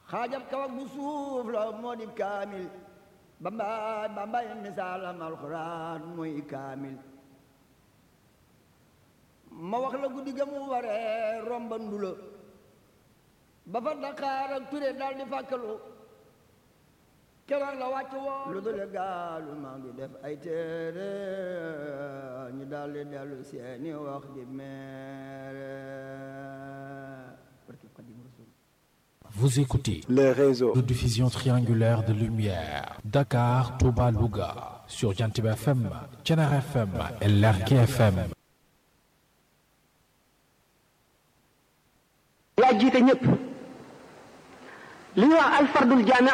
xaajab kawak bu suuf la moo di kaamil bambaay bambaay misaalam alxuraan mooy kaamil ma wax la guddi ga mu waree romba ndula ba fa Dakar ak Ture daal di fàkkalu keroog la wàcc woo lu dul gaalu maa ngi def ay téere ñu daal di dellu seeni wax di meere Vous écoutez les réseaux de diffusion triangulaire de lumière Dakar, Touba, Louga sur Jantib FM, Thiénaba FM et Lergui FM. yaa jiite ñëpp li ñuy wax alfardul jaami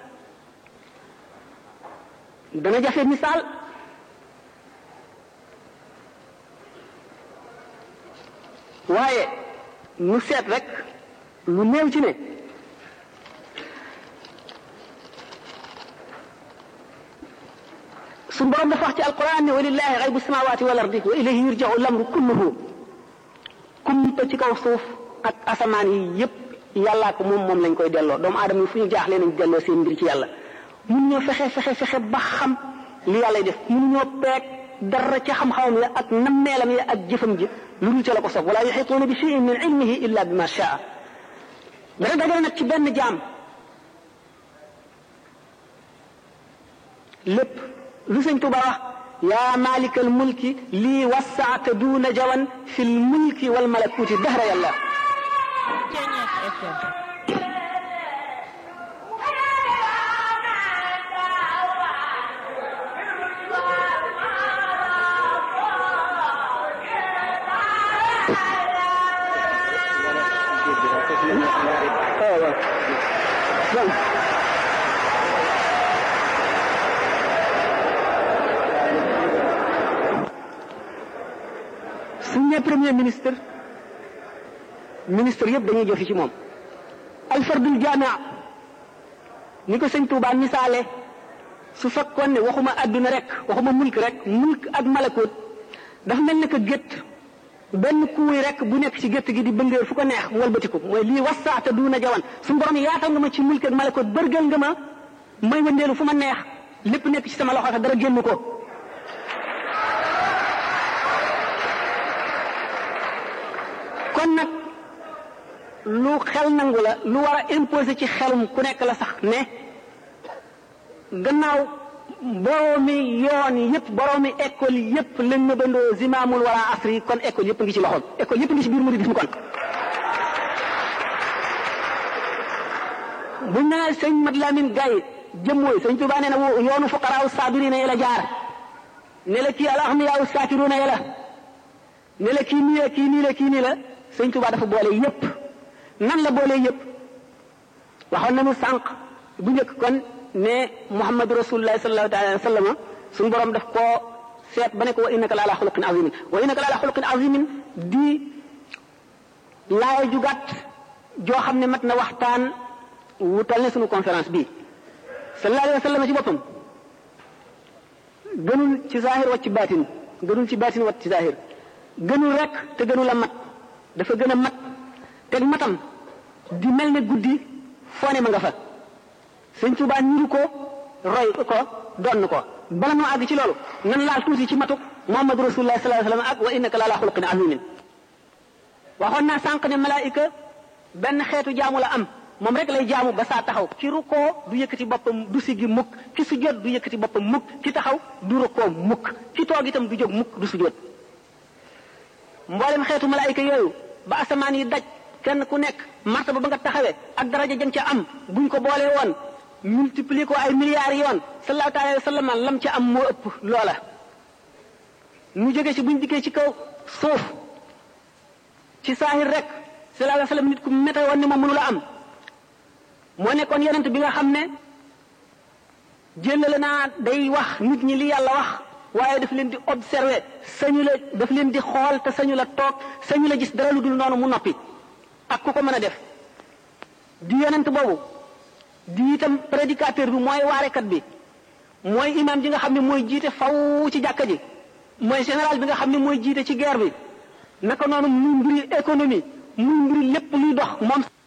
dana jafe misaal waaye nu seet rek lu néew ci ne suñ borom dafa wax ci alquran ne walillahi xaybu samawati wal ardi wa ilayhi yurja'u lamru kulluhu kumpa ci kaw suuf ak asamaan yi yépp yàllaa ko moom moom lañ koy delloo doomu aadama yi fu ñu jaaxlee nañ delloo seen mbir ci yàlla mun ñoo fexe fexe fexe ba xam li yàllay def mun ñoo peeg dara ca xam-xamam ya ak nammeelam ya ak jëfam ji lu dul ca la ko sof wala yuxituuna bi cheyin min ilmihi illa bi ma shaa dara dagale nag ci benn jaam lépp lu sëñ Tuba wax yaa malikal mulki lii wasaata duuna jawan fi l mulki wal malakuuti dahra yàlla suñ ne premier ministre ministre yëpp dañuy joxe ci moom alfardul jaamia ni ko sëñ Tuubaa misaale su fekkoon ne waxuma adduna rek waxuma mulk rek mulk ak malakut dafa mel ne que gétt benn kuuy rek bu nekk ci gétt gi di bëngéer fu ko neex mu walbatiku mooy lii wasaata duuna jawan suñu borom yaatal nga ma ci mulk ak malakut bërgal nga ma may wëndeelu fu ma neex lépp nekk ci sama loxo sax dara génn ko kon nag lu xel nangu la lu war a imposer ci xelum ku nekk la sax ne gannaaw boroomi yoon yëpp boroomi école yëpp lañ na bandoo zimaamul wala asri kon école yëpp ngi ci loxoom école yëpp ngi ci biir mouridisme kon buñ naa sëñ Mat Lamin Gaye jëmmooy sëñ Tuubaa nee na yoonu fuqaraaw saabiriina yi la jaar ne la kii alaxniyaaw saakiruuna yi la ne la kii nii la kii nii la kii nii la sëñ Tuubaa dafa boole yëpp nan la boole yëpp waxoon nañu sànq bu njëkk kon ne Muhammadu Rasulullah sallallahu alayhi wa sallam suñu borom daf koo seet ba ne ko wa innaka la ala xuluqin azimin wa innaka la ala xuluqin azimin di laaya ju gàtt joo xam ne mat na waxtaan wutal ne suñu conférence bii sallallahu alayhi wa sallam ci boppam gënul ci zahir wa ci baatin gënul ci baatin wa ci zahir gënul rek te gënul a mat dafa gën a mat teg matam di mel ne guddi foone ma nga fa sëñ Tuubaa niru ko roy ko donn ko bala noo àgg ci loolu nan laal tuuti ci matuk Muhammadu Rasulullah sallallahu alayhi wa sallam ak wa innaka la ala xuluqin azimin waxoon naa sànq ne malaayika benn xeetu jaamu la am moom rek lay jaamu ba saa taxaw ki rukkoo du yëkkati boppam du siggi mukk ki sujjóot du yëkkati boppam mukk ki taxaw du rukkoo mukk ki toog itam du jóg mukk du sujjóot mboolem xeetu malaayika yooyu ba asamaan yi daj kenn ku nekk martaba ba nga taxawee ak daraja jëm ca am buñ ko boolee woon multiplier ko ay milliards yoon sallallahu alayhi wa sallam lam ca am moo ëpp loola ñu jóge ci buñ dikkee ci kaw suuf ci saahir rek sallallahu alayhi wa sallam nit ku mété woon ni moom mënu la am moo nekkoon yonent bi nga xam ne jëlale naa day wax nit ñi li yàlla wax waaye daf leen di observer sañu la daf leen di xool te sañu la toog sañu la gis dara lu dul noonu mu noppi ak ku ko mën a def di yonent boobu di itam prédicateur bi mooy waarekat bi mooy imam ji nga xam ne mooy jiite faw ci jàkka ji mooy général bi nga xam ne mooy jiite ci guerre bi naka noonu muy mbiri économie muy mbiri lépp luy dox moom